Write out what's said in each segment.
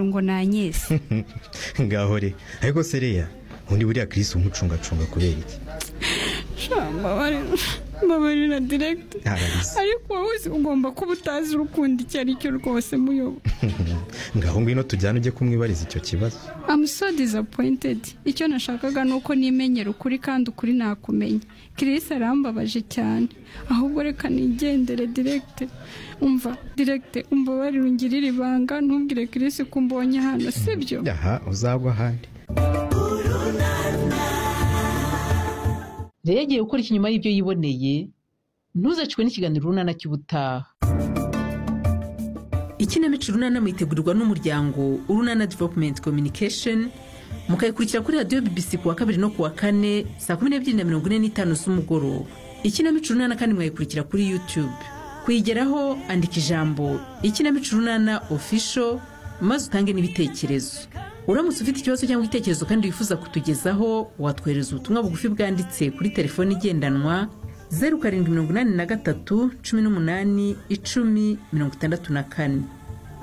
ngo nanyese ngahore ariko sereya undi buriya kirisi umucungacunga kubera iki mbabarira direkiti Arabisa. ariko wowe uzi ugomba kuba utazi urukundo icyo ari cyo rwose muyobo ngaho ngwino tujyane ujye kumwibariza icyo kibazo I'm so disappointed icyo nashakaga ni uko nimenyera ukuri kandi ukuri nakumenya Chris arambabaje cyane ahubwo reka nigendere direkite umva direkite umbabarire ungirire ibanga ntubwire Chris ko umbonye hano sibyo aha uzagwa ahandi rero igiye gukora iki nyuma y'ibyo yiboneye ntuzacwe n'ikiganiro runana cy'ubutaha ikinamico runana mwitegurirwa n'umuryango urunana developumenti communication mukayikurikira kuri radiyo bibisi ku wa kabiri no ku wa kane saa kumi n'ebyiri na mirongo ine n'itanu z'umugoroba ikinamico runana kandi mwayikurikira kuri yutube kuyigeraho andika ijambo ikinamico runana ofisho maze utange n'ibitekerezo uramutse ufite ikibazo cyangwa igitekerezo kandi wifuza kutugezaho watwohereza ubutumwa bugufi bwanditse kuri telefoni igendanwa zeru karindwi mirongo inani na gatatu cumi n'umunani icumi mirongo itandatu na kane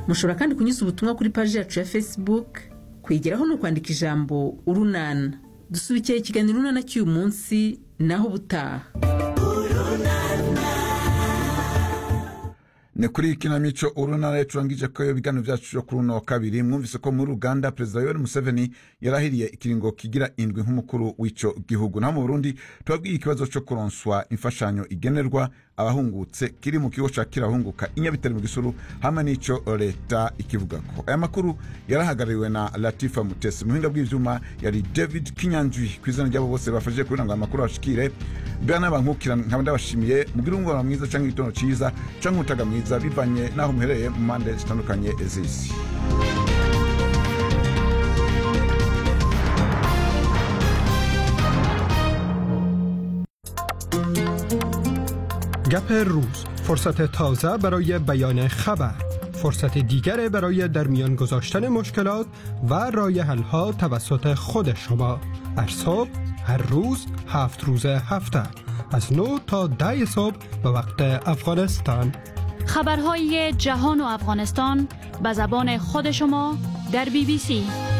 mushobora kandi kunyuza ubutumwa kuri paji yacu ya facebook kuyigeraho ni ukwandika ijambo urunana dusubikiye ikiganiro urunana cy'uyu munsi naho ubutaha ni kuri iyi kinamico urunara icurangije ko ibiganiro byacu byo kuri uno wa kabiri mwumvise ko muri uganda perezida yoweri museveni yarahiriye ikiringo kigira indwi nk'umukuru w'icyo gihugu naho mu burundi tubabwiye ikibazo cyo kuronswa imfashanyo igenerwa abahungutse kiri mu kigo cya kirahunguka i Nyabitare mu gisuru hamwe n'icyo leta ikivuga ko aya makuru yarahagarariwe na latifa mutesi mu buhinga bw'ibyuma yari david kinyanjwi ku izina ry'abo bose bafashije kugira ngo aya makuru abashikire bwana bankukira nkaba ndabashimiye mugire umubano mwiza cyangwa igitondo cyiza cyangwa umutaga mwiza bivanye n'aho muherereye mu mpande zitandukanye z'isi گپ روز فرصت تازه برای بیان خبر فرصت دیگر برای در میان گذاشتن مشکلات و رای حلها توسط خود شما هر صبح هر روز هفت روز هفته از 9 تا 10 صبح به وقت افغانستان خبرهای جهان و افغانستان به زبان خود شما در بی بی سی